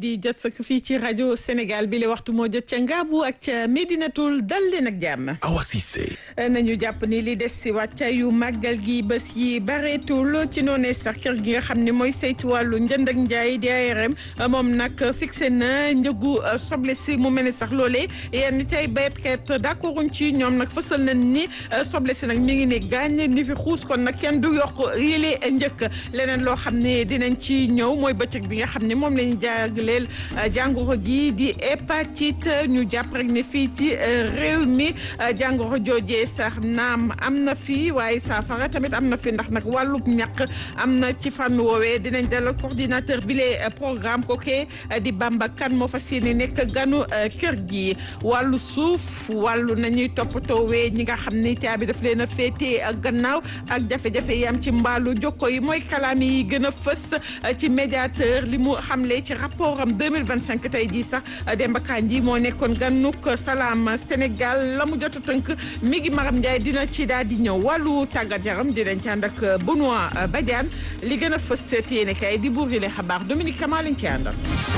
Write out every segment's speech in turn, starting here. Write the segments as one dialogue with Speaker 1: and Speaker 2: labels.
Speaker 1: di jot sa fii ci rajo Sénégal bi la waxtu moo jot ca Ngaabu ak ca Medinatul dal leen ak jàmm.
Speaker 2: Awa Cissé.
Speaker 1: nañu jàpp ni li des si wàccaayu màggal gi bés yi bareetul ci noonee sax kër gi nga xam ne mooy saytu wàllu njënd ak njaay di ARM moom nag fixé na njëgu soble si mu mel ni sax loolee yenn ci ay béykat d'accorduñ ci ñoom nag fësal nañ ni soble si nag mi ngi ne gaañ ni fi xuus kon nag kenn du yokk yile njëkk leneen loo xam ne dinañ ci ñëw mooy bëccëg bi nga xam ne moom la ñu jagleel jàngoro ji di hépatite ñu jàpp rek ne fii ci réew mi jàngoro joojee sax naam am na fi waaye saafara tamit am na fi ndax nag wàllub ñàkk am na ci fànn woowee dinañ dalal coordinateur bi le programme kooke di Bamba Kane moo fas yéene nekk ganu kër gi wàllu suuf wàllu nañuy toppatoowee ñi nga xam ne caabi daf leen a féete gannaaw ak jafe-jafe yi am ci mbaalu jokko yi mooy kalaam yi gën a fës ci médiateur li mu xamle ci rapport am 2025 tey jii sax Demba Kandji moo nekkoon ganuk salaam Sénégal la mu jot a tënk mi ngi Maram Ndiaye dina ci daal di ñëw wàllu tàggat yaram dinañ ci ànd ak Benoît Badiane li gën a fës ci yéene kay di buur yi le xabaar Dominique Kama lañ ci àndal.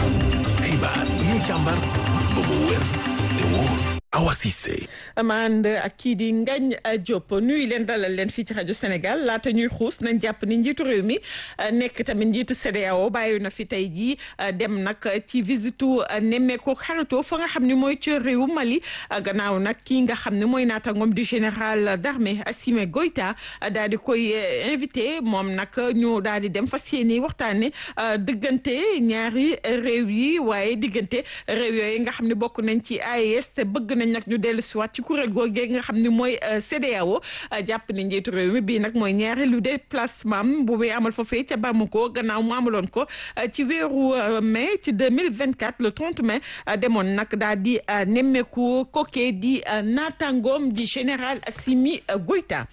Speaker 2: xibaar yi ñu càmbar ba mu wér te wóor Awa Cissé.
Speaker 1: ma ànd ak kii di Ngagne Diop nuyu leen dalal leen fii ci rajo Sénégal laata ñuy xuus nañ jàpp ni njiitu réew mi nekk tamit njiitu CEDEAO bàyyi na fi tey jii dem nag ci visitu nemmeeku xaritoo fa nga xam ne mooy ci réewu Mali gannaaw nag kii nga xam ne mooy naataangoom di général d'armée Assimi Goïta daal di koy invité moom nag ñu daal di dem fas yéene waxtaane diggante ñaari réew yi waaye diggante réew yooyu nga xam ne bokk nañ ci AES te bëgg nañ nag ñu dellu si waat ci kuréel googee nga xam ne mooy CEDEAO jàpp ni njiitu réew mi bii nag mooy ñaareelu déplacement bu muy amal foofee ca Bamako gannaaw mu amaloon ko ci weeru mai ci 2024 le 30 mai demoon nag daal di nemmeeku kookee di naataangoom di général Assimi Goïta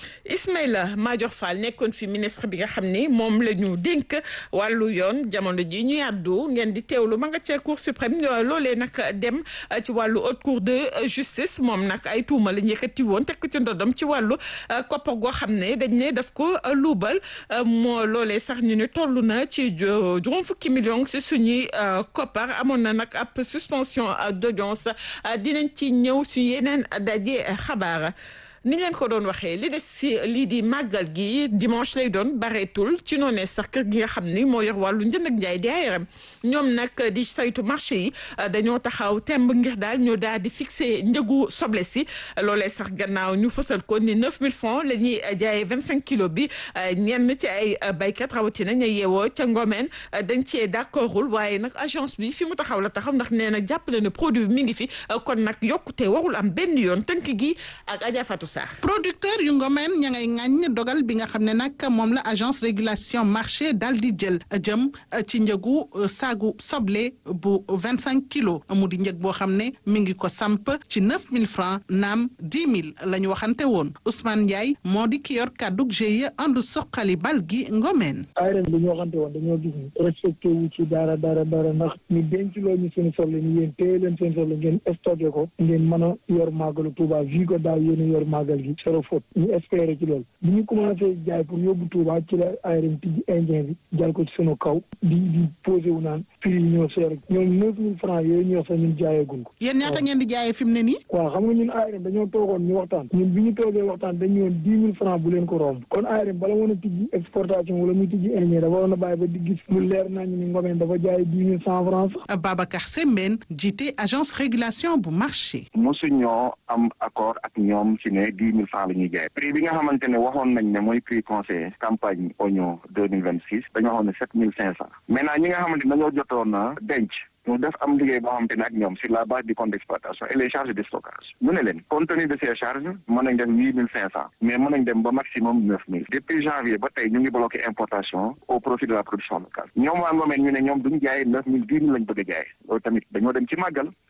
Speaker 1: Ismaïla Madior Fall nekkoon fi ministre bi nga xam ni moom la ñu dénk wàllu yoon jamono ji ñu yàddu ngeen di teewlu ma nga ca cour suprême loolee nag dem ci wàllu haute cour de justice moom nag ay tuuma la ñu yëkkati woon teg ko ci ndodom ci wàllu koppar goo xam ne dañ ne daf ko luubal moo loolee sax ñu ne toll na ci juróom fukki millions si suñuy koppar amoon na nag ab suspension d'audience dinañ ci ñëw suñu yeneen daje xabaar ni leen ko doon waxee li des si lii di màggal gi dimanche lay doon bareetul ci noonee sax kër gi nga xam ni moo yor wàllu njënd ak njaay di ARM ñoom nag di saytu marché yi dañoo taxaw temb ngir daal ñu daal di fixé njëgu soble si loolee sax gannaaw ñu fësal ko ni 9000 francs la ñuy jaayee 25 kilos bi ñenn ci ay baykat rawatina ña yeewoo ca Ngomeen dañ cee d'accordul waaye nag agence bi fi mu taxaw la taxaw ndax nee na jàppale ne produit bi mi ngi fi kon nag yokkute warul am benn yoon tënk gi ak Adja Fatou
Speaker 3: producteur yu ngomeen ña ngay ŋàññ dogal bi nga xam ne nag moom la agence régulation marché dal di jël jëm ci njëgu saagu soble bu vingt cinq kilos mu di njëg boo xam ne mi ngi ko samp ci neuf mille francs naam dix mille la ñu waxante woon Ousmane Ndiaye moo di ki yor kàddug GIE àndu soqali bal gi ngomeen
Speaker 4: ARM bi ñu waxante woon dañoo gis ni respecté wu ci dara dara dara ndax ñu denc loo ñu seen soble ni yéen téye leen seen soble ngeen stocké ko ngeen mën a yor màggalu Touba vi ko daaw yéen yor màggal gi zéro faute ñu espérer ci loolu bi ñu commencé jaay pour yóbbu Touba ci la ARM tijji indien bi jal ko ci sunu kaw di di posé wu naan prix yi ñoo seer ñoom neuf mille francs yooyu ñu wax sax ñun jaayeegun ko
Speaker 3: yéen ñaata ngeen di jaayee fi mu ne nii
Speaker 4: waaw xam nga ñun ARM dañoo toogoon ñu waxtaan ñun bi ñu toogee waxtaan dañu woon dix mille francs bu leen ko romb kon ARM bala woon a tijji exportation wala muy tijji indien dafa waroon a bàyyi ba di gis lu leer nañu ni ngomeen dafa jaay dix mille cent francs sax
Speaker 3: Babacar Sembène jiite agence régulation bu marché
Speaker 5: mosu ñoo am accord ak ñoom ci ne dix mille francs la ñuy jaay prix bi nga xamante ne waxoon nañ ne mooy prix conseil campagne oignon deux mille vingt six dañoo waxoon ne sept mille cinq cent maintenant ñi nga xamante ne dañoo jotoon na denc ñu def am liggéey boo xamante ne ak ñoom sur la base du compte d'exploitation et les charges de stockage ñu ne leen compte tenu de ces charges mën nañ def huit mille cinq cent mais mën nañ dem ba maximum neuf mille depuis janvier ba tey ñu ngi bloqué importation au profit de la production locale ñoom waa Ngomeen ñu ne ñoom duñ jaay neuf mille dix mille lañ bëgg a jaay loolu tamit dañoo dem ci màggal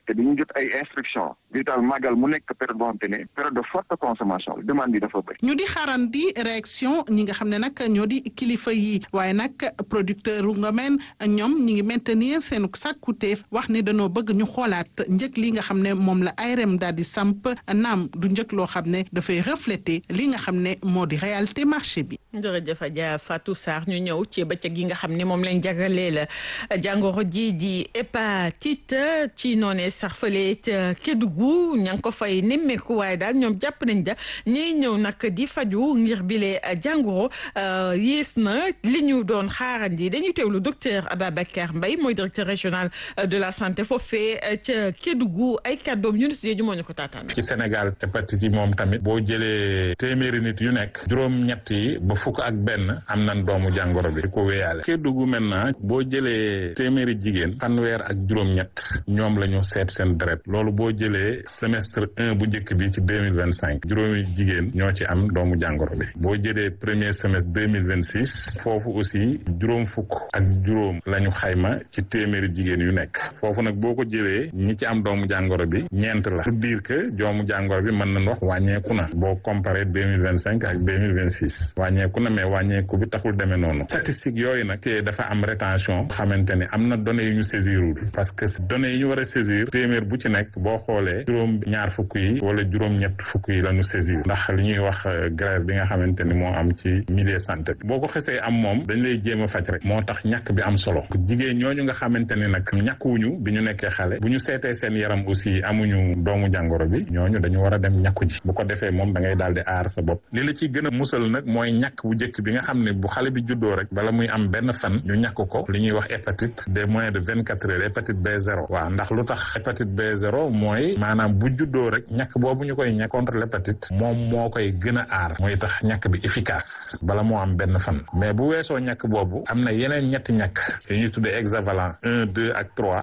Speaker 5: te dañu jot ay instructions vital màggal mu nekk période boo xam te ne période de forte consommation demande bi dafa bëri.
Speaker 3: ñu di xaarandi réaction ñi nga xam ne nag ñoo di kilifa yi waaye nag producteur nga men ñoom ñi ngi maintenir seen sàkkuteef wax ni dañoo bëgg ñu xoolaat njëg li nga xam ne moom la ARM daal di samp naam du njëg loo xam ne dafay refléter li nga xam ne moo di réalité marché bi.
Speaker 1: jërëjëf Adja Fatou Sarr ñu ñëw ci bëccëg yi nga xam ne moom lañ jagalee la jàngoro ji di hépatite ci noonee sax fële ca Kédougou ña ngi ko fay nemmeeku waaye daal ñoom jàpp nañ da ñiy ñëw nag di faju ngir bile jàngoro yées na li ñu doon xaarandi dañuy teewlu docteur Ababacar Mbaye mooy directeur régional de la santé foofee ca Kédougou ay kàddoom yu ñu moo ñu ko taataan.
Speaker 6: ci Sénégal hépatite yi moom tamit boo jëlee téeméeri nit yu nekk juróom-ñett yi ba fukk ak benn am nañ doomu jàngoro bi di ko wéyaale Kédougou maintenant boo jëlee téeméeri jigéen fanweer ak juróom-ñett ñoom la ñu seet seen deret loolu boo jëlee semestre un bu njëkk bi ci deux mille vingt cinq juróomi jigéen ñoo ci am doomu jàngoro bi boo jëlee premier semestre deux mille vingt six foofu aussi juróom fukk ak juróom la ñu xayma ci téeméeri jigéen yu nekk foofu nag boo ko jëlee ñi ci am doomu jàngoro bi ñeent la pour dire que doomu jàngoro bi mën nañ wax wàññeeku na boo comparé deux mille vingt cinq ak deux mille vingt six wàññeeku na mais wàññeeku bi taxul demee noonu statistique yooyu nag te dafa am rétention xamante ne am na données yu ñu saisirul parce que données yi ñu war a saisir téeméer bu ci nekk boo xoolee juróom ñaar fukk yi wala juróom ñett fukk yi la ñu saisir ndax li ñuy wax grève bi nga xamante ni moo am ci milieu santé bi boo ko xesee am moom dañ lay jéem a faj rek moo tax ñàkk bi am solo jigéen ñooñu nga xamante ni nag ñàkkuwuñu bi ñu nekkee xale bu ñu seetee seen yaram aussi amuñu doomu jàngoro bi ñooñu dañu war a dem ñàkku ji bu ko defee moom da ngay daal di aar sa bopp li la ciy gën a musal nag mooy ñàkk bu njëkk bi nga xam ne bu xale bi juddoo rek bala muy am benn fan ñu ñàkk ko li ñuy wax hépatite des moins de vingt quatre heures hépatite B0 waaw ndax lu tax hépatite B0 mooy maanaam bu juddoo rek ñàkk boobu ñu koy ñàkk contre l'hépatite moom moo koy gën a aar mooy tax ñàkk bi efficace bala moo am benn fan mais bu weesoo ñàkk boobu am na yeneen ñetti ñàkk yu ñuy tuddee hexavalent un deux ak trois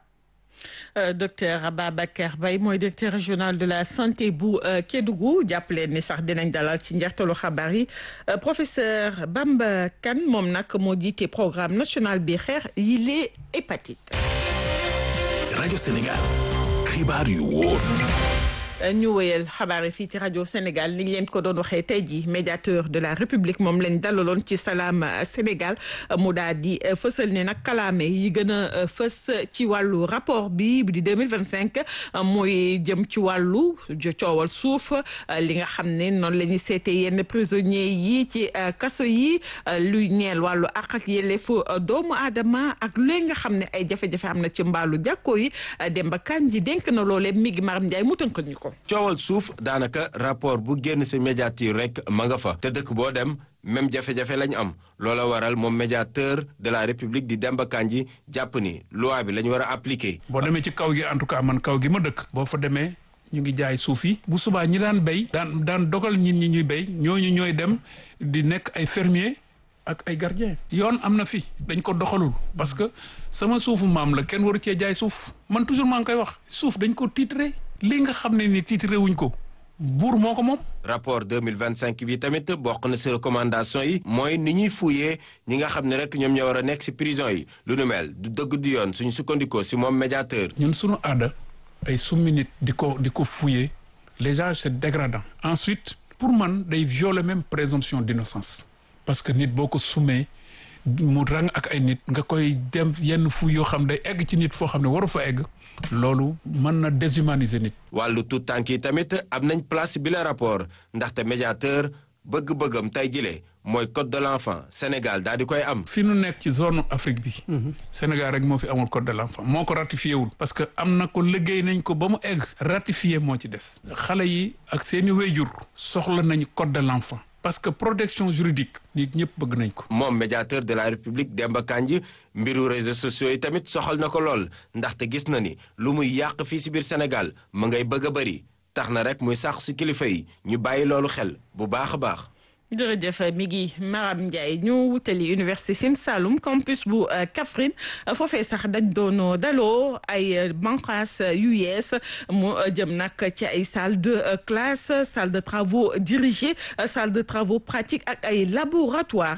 Speaker 1: Euh, docteur Ababacar Mbaye mooy directeur régional de la santé bu Kédougou jàppaleen ni sax dinañ dalal ci njeextalu xabaar yi professeur Bamba Kane moom nag moo jiite programme national bi xeex yi les hépatites.
Speaker 2: rajo Sénégal xibaar yu wóor.
Speaker 1: ñu wéyal xabaar yi fii ci rajo Sénégal ni ñu leen ko doon waxee tey jii médiateur de la République moom lañ dalaloon ci salaam Sénégal mu daal di fësal ne nag kalaame yi gën a fës ci wàllu rapport bi di deux mille vingt cinq mooy jëm ci wàllu coowal suuf li nga xam ne noonu la ñuy seetee yenn prisonniers yi ci kaso yi luy ñeel wàllu àq ak yelleefu doomu aadama ak lu nga xam ne ay jafe-jafe am na ci mbaalu jàkko yi Demba Kandji dénk na loolee mi ngi Maram Ndiaye mu tënkal ñu ko.
Speaker 7: coowal suuf daanaka rapport bu génn ci médiature rek ma nga fa te dëkk boo dem même jafe-jafe lañu am loola waral moom médiateur de la république di Demba Kandji jàpp ni loi bi la ñu war a appliquer.
Speaker 8: boo demee ci kaw gi en tout cas man kaw gi ma dëkk. boo fa demee ñu ngi jaay suuf yi. bu subaa ñi daan béy. daan daan dogal nit ñi ñuy béy ñooñu ñooy dem di nekk ay fermier ak ay gardien yoon am na fi dañ ko doxalul parce que sama suufu maam la kenn waru cee jaay suuf man toujours maa ngi koy wax suuf dañ ko titré. li nga xam ne ni titre wuñ ko buur moo ko moom.
Speaker 7: rapport 2025 bi tamit bokk na ci recommandation yi. mooy ni ñuy fuyee ñi nga xam ne rek ñoom ñoo war a nekk ci prison yi. lu nu mel du dëgg du yoon suñu sukkandikoo ci moom médiateur.
Speaker 8: ñun suñu aada ay summi nit di ko di ko fuyee déjà c'est dégradant. ensuite pour man day violer même présomption d'innocence parce que nit boo ko summee mu rang ak ay nit nga koy dem yenn fu yoo xam day egg ci nit foo xam ne waru fa egg loolu mën na déshumaniser nit.
Speaker 7: wàllu tout tànk yi tamit am nañ place bi la rapport ndaxte médiateur bëgg-bëggam tey jile mooy code de l'enfant Sénégal daal di koy am.
Speaker 8: fi nu nekk ci zone Afrique bi. Sénégal rek moo fi amul code de l'enfant moo ko ratifié wul. parce que am na ko liggéey nañ ko ba mu egg. ratifié moo ci des. xale yi ak seeni wéyjur soxla nañ code de l'enfant. parce que protection juridique nit ñëpp bëgg nañ ko.
Speaker 7: moom médiateur de la république Demba Kandji mbiru réseaux sociaux yi tamit soxal na ko lool ndaxte gis na ni lu muy yàq fii ci biir Sénégal mu ngay bëgg a bëri tax na rek muy sax ci kilifa yi ñu bàyyi loolu xel bu baax a baax.
Speaker 1: jërëjëf mi ngi Maram Ndiaye ñu wutali université Sine Saloum campus bu Kaffrine foofee sax dañ doon daloo ay banqaas yu yees mu jëm nag ci ay salle de classe salle de travaux dirigés salle de travaux pratiques ak ay laboratoire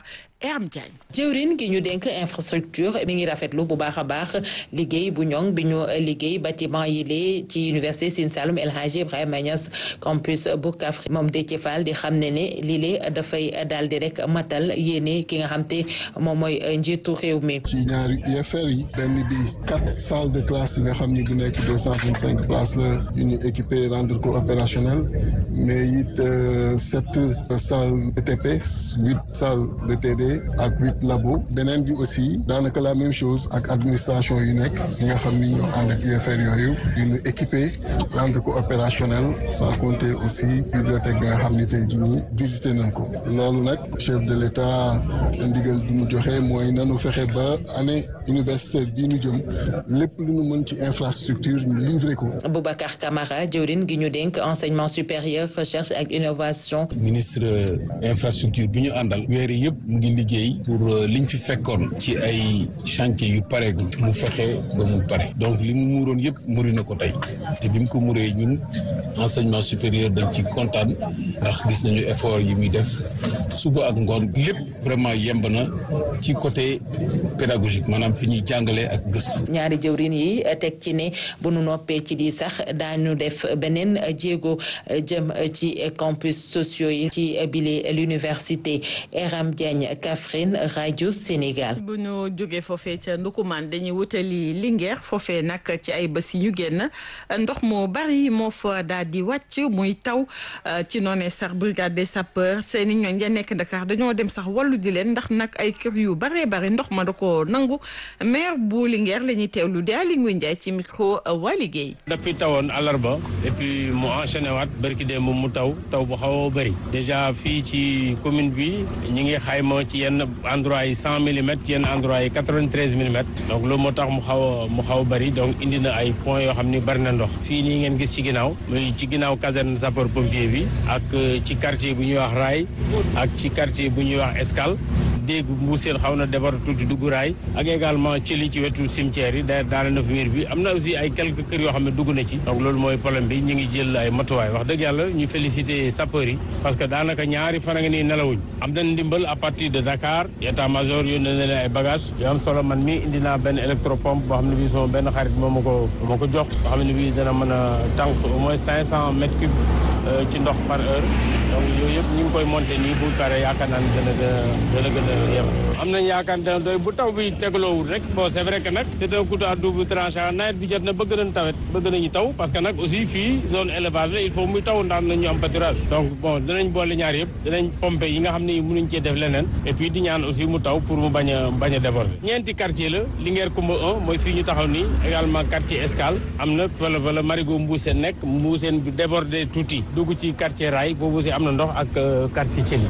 Speaker 1: Eram Diagne.
Speaker 9: jëwrin gi ñu dénk infrastructure mi ngi rafetlu bu baax a baax liggéey bu ñoŋ bi ñu liggéey bâtiment yi lee ci université Sine Saloum El Hadji Ibrahima Niass campus bu Kaffrine moom Déthié Fall di xam ne ne lii lee dafay daal di rek matal yéene ki nga xam te moom mooy njiitu réew mi.
Speaker 10: ci ñaari UFR yi benn bi quatre salles de classe yi nga xam ni bu nekk deux cent vingt cinq places la yu ñu équipé rendre ko opérationnel mais it sept salles de TP huit salles de TD ak huit labo beneen bi aussi daanaka la même chose ak administration yu nekk yi nga xam ni ñoo ànd ak UFR yooyu yu ñu équipé rendre ko opérationnel sans compter aussi bibliothèque bi nga xam ni tey jii nii visité nañ ko loolu nag chef de l'État ndigal bi mu joxe mooy nanu fexe ba année universitaire bii ñu jëm lépp lu ñu mën ci infrastructure ñu livré ko.
Speaker 9: Boubacar Camara jëwrin gi ñu dénk enseignement supérieur recherche ak innovation.
Speaker 11: ministre infrastructure bi ñu àndal weer yëpp mu ngi liggéey pour liñ fi fekkoon ci ay chantier yu pareegul mu fexe ba mu pare donc li mu muuroon yëpp muri na ko tey te bi mu ko muree ñun enseignement supérieur dañ ci kontaan ndax gis nañu effort yi muy def suba ak ngoon lépp vraiment yemb na ci côté pédagogique maanaam fi ñuy jàngalee ak gëstu.
Speaker 9: ñaari jëwrin yi teg ci ne bu nu noppee ci di sax daañu def beneen jéego jëm ci campus sociaux yi ci bile l'université Eram Diagne Kaffrine rajo Sénégal.
Speaker 1: bu ñu jógee foofee ca Ndukumaan dañuy wutali Linguère foofee nag ci ay bés yi ñu génn ndox mu bari moo fa daal di wàcc muy taw ci noonee sax brigade des sapeurs seeni ñooñ ya nekk Dakar dañoo dem sax wallu di leen ndax nag ay kër yu baree bari ndox ma da ko nangu maire bu Linguère la ñuy teewlu di Aly Ngouille Ndiaye ci micro waa liggéey.
Speaker 12: depuis tawoon àllarba et puis mu enchaîné waat barki démb mu taw taw bu xaw a bëri déjà fii ci commune bi ñu ngi xayma ci yenn endroit yi cent millimètres ci yenn endroit yi quatre-vingt-treize millimètres donc loolu moo tax mu xaw a mu xaw a bëri donc indi na ay points yoo xam ni bëri na ndox fii nii ngeen gis ci ginnaaw muy ci ginnaaw caserne sapeur pompier bi ak ci quartier bu ñuy wax Raay ak ci quartier bu ñuy wax Escale dégg mbuuseen xaw na defar tuuti dugg raay ak également ci li ci wetu cimetière yi da daana na fi miir bi am na aussi ay quelques kër yoo xam ne dugg na ci donc loolu mooy problème bi ñu ngi jël ay matuwaay wax dëgg yàlla ñu féliciter sapeurs yi parce que daanaka ñaari fan a ngi nii nelawuñ am nañ ndimbal à partir de Dakar état major yónnee na leen ay bagages yoo am solo man mi indi naa benn électropompe boo xam ne bii sama benn xarit moo ma ko moo ko jox boo xam ne bii dana mën a tànk au moins cinq cent mètres cubes ci ndox par heure donc yooyu yëpp ñu ngi koy monter nii bu pare yaakaar naa ne dana gën a dana gën a yem am nañ yaakaar ne doy bu taw bi tegloowul rek bon c'est vrai que nag c'est un couteau à double tranchant nawet bi jot na bëgg nañ tawet bëgg nañu taw parce que nag aussi fii zone élevage la il faut muy taw ndax nañu am pâturage donc bon dinañ boole ñaar yëpp dinañ pomper yi nga xam ne mënuñ cee def leneen et puis di ñaan aussi mu taw pour mu bañ a bañ a déborder ñeenti quartier la Linguère Coumba 1 mooy fii ñu taxaw nii également quartier Escale am na wala wala Marigot Mbuuseen nekk Mbuuseen bi débordé tuuti dugg ci quartier Rail foofu aussi am na ndox ak quartier Thiel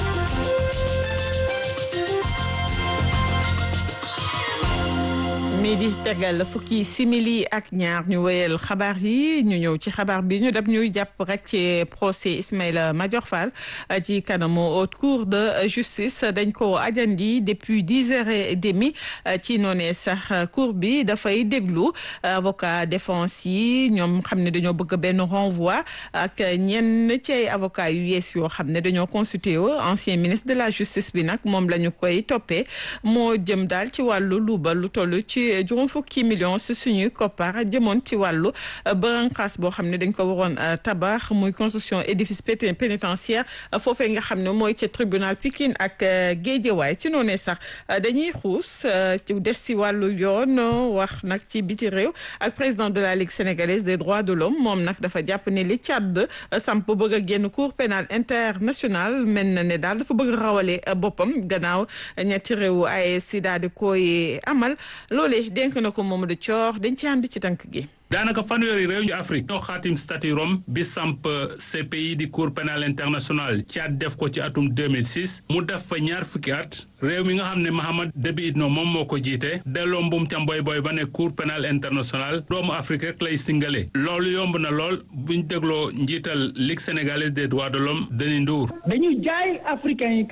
Speaker 1: mi di tegal fukki simili ak ñaar ñu wéyal xabaar yi ñu ñëw ci xabaar bi ñu def ñuy jàpp rek ci procès Ismaïla Madior Fall ci kanamu haute cour de justice dañ ko ajandi depuis dix heures et demie ci noonee sax cour bi dafay déglu avocat défense yi ñoom xam ne dañoo bëgg benn renvoi ak ñenn ci ay avocat yu yees yoo xam ne dañoo constitué wu ancien ministre de la justice bi nag moom la ñu koy toppee moo jëm daal ci wàllu luubal lu toll ci juróom fukki millions si suñuy koppar jëmoon ci wàllu branqaas boo xam ne dañ ko waroon tabax muy construction édifice pénitentiaire foofee nga xam ne mooy ca tribunal Pikine ak Guédiawaye ci noonee sax dañuy xuus ci des si wàllu yoon wax nag ci biti réew ak président de la Ligue sénégalaise des droits de l'homme moom nag dafa jàpp ne li Tchad samp bëgg a génn cour pénal international mel na ne daal dafa bëgg rawale boppam gannaaw ñetti réew AES daal di koy amal loolee dénk na ko Mamadou Thior dañ ci ànd ci tànk gi
Speaker 13: daanaka fanweeri réew ñu Afrique ñoo xaatim statut Rome bi samp CPI di cour pénal international Tchad def ko ci atum 2006 mu def fa ñaar fukki at réew mi nga xam ne Mahamad Déby Itno moom moo ko jiite delloo mbum ca mboy boy ba ne cour pénal international doomu Afrique rek lay singale loolu yomb na lool buñ dégloo njiital Ligue sénégalaise des droits de l'homme Denis Ndour
Speaker 14: dañuy jaay africains yi que ne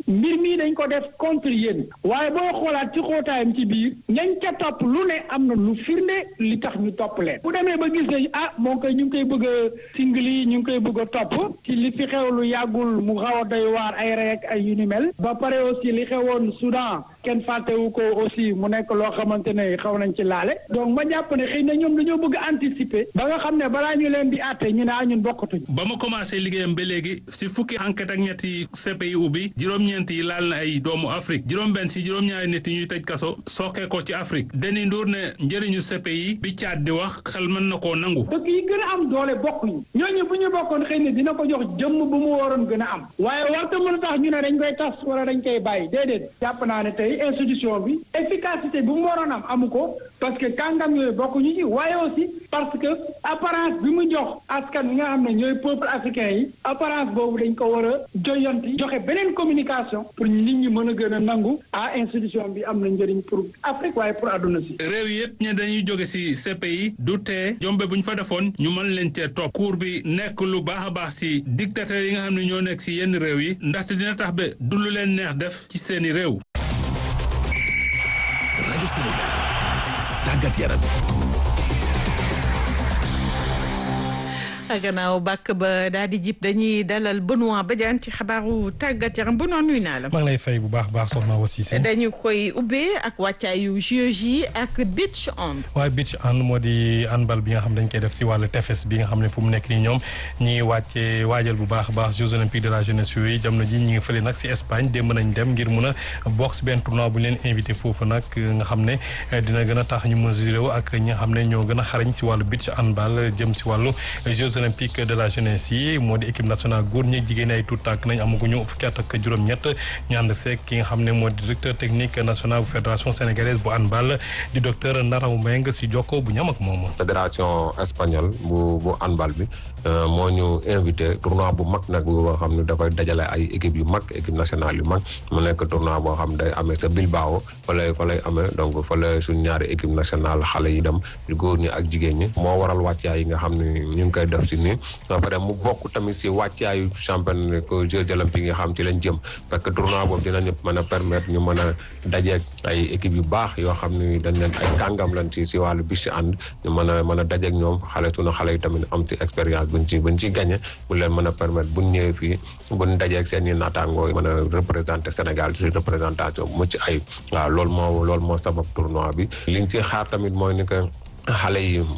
Speaker 4: mbir mii dañ ko def contre yéen waaye boo xoolaat ci xóotaayam ci biir ñañ ca topp lu ne am na lu firnde li tax ñu topp leen bu demee ba gis nañ ah moom koy ñu ngi koy bëgg a singli ñu ngi koy bëgg a topp ci li fi xew lu yàggul mu xaw a doy waar ay rey ak ay yu ni mel ba pare aussi li xewoon Soudan kenn fàttewu ko aussi mu nekk loo xamante ne xaw nañ ci laale donc ma jàpp ne xëy na ñoom dañoo bëgg anticiper ba nga xam ne balaa ñu leen di àtte ñu ne ah ñun bokkatuñ
Speaker 13: ba mu commencé liggéeyam ba léegi si fukki enquête ak ñetti CPI ubbi juróom-ñeent yi laal na ay doomu Afrique juróom-benn si juróom-ñaari nit yi ñuy tëj kaso sookee ko ci Afrique Denis Ndour ne njëriñu CPI bi caat di wax xel mën na koo nangu.
Speaker 4: dëkk yi gën a am doole bokkuñu ñooñu bu ñu bokkoon xëy na dina ko jox jëmm bu mu waroon gën a am waaye warta mën a tax ñu ne dañ koy tas wala dañ koy bàyyi déedéet jàpp naa ne tey institution bi efficacité bu mu waroon am amu ko parce que kàngam yooyu bokkuñu ci waaye aussi parce que apparence bi mu jox askan wi nga xam ne ñooy peuple africain yi apparence boobu dañ ko war a joyanti joxe beneen communication pour nit ñi mën a gën a nangu ah institution bi am na njëriñ pour Afrique waaye pour àdduna si.
Speaker 13: réew yëpp ñe dañuy jóge ci CPI du tee jombe bu ñu fa defoon ñu mën leen cee topp cour bi nekk lu baax a baax ci dictateur yi nga xam ne ñoo nekk ci yenn réew yi ndaxte dina tax ba du lu leen neex def ci seeni réew.
Speaker 2: rajo Sénégal tàggat yaram.
Speaker 1: gannaaw bàkk ba daal di jib dañuy dalal Benoît Badiane ci xabaaru tàggat yaram Benoît nuyu naa la.
Speaker 14: maa ngi lay fay bu baax baax soxna aussi si.
Speaker 1: dañu koy ubbee ak wàccaayu JOJ ak beach hand.
Speaker 14: waaye beach hand moo di handball bi nga xam dañ koy def si wàllu tefes bi nga xam ne fu mu nekk nii ñoom ñi ngi wàcce waajal bu baax a baax Jeux olympiques de la jeunesse yooyu jamono ji ñi ngi fële nag si Espagne démb nañ dem ngir mun a bokk si benn tournoi bu ñu leen invité foofu nag nga xam ne dina gën a tax ñu mesuré wu ak ñi nga xam ne ñoo gën a xarañ si wàllu beach handball jëm si wàllu Jeux olympiques de la jeunesse yi moo di équipe nationale góor ñi jigéen ay tout tànk nañ amaguñu fukki at ak juróom-ñett ñu ànd seeg ki nga xam ne moo di directeur technique national bu fédération sénégalaise bu handball di docteur Ndaraw Mbengue si jokko bu ñam ak moom.
Speaker 15: fédération espagnole bu bu handball bi moo ñu invité tournoi bu mag nag boo xam ne dafay dajale ay équipe yu mag équipe nationale yu mag mu nekk tournoi boo xam day amee sa Bilbao fa lay fa lay amee donc fa lay suñ ñaari équipe nationale xale yi dem góor ñi ak jigéen ñi moo waral wàccaay yi nga xam ne ñu ngi koy def si nii ba pare mu bokk tamit si wàccaayu champion ko Jeux olympiques yi nga xam ci lañ jëm parce que tournoi boobu dinañu mën a permettre ñu mën a dajeeg ay équipe yu baax yoo xam ni dañ leen ay kàngam lañ ci si wàllu bis si ànd ñu mën a mën a dajeeg ñoom xale sunu xale yi tamit am ci expérience buñ ci buñ ci gagné bu leen mën a permettre buñ ñëwee fii buñ dajeeg seen i naataangoo mën a représenter Sénégal ci représentation bu mucc ayib waaw loolu moo loolu moo sabab tournoi bi liñ ci xaar tamit mooy ni que xale yi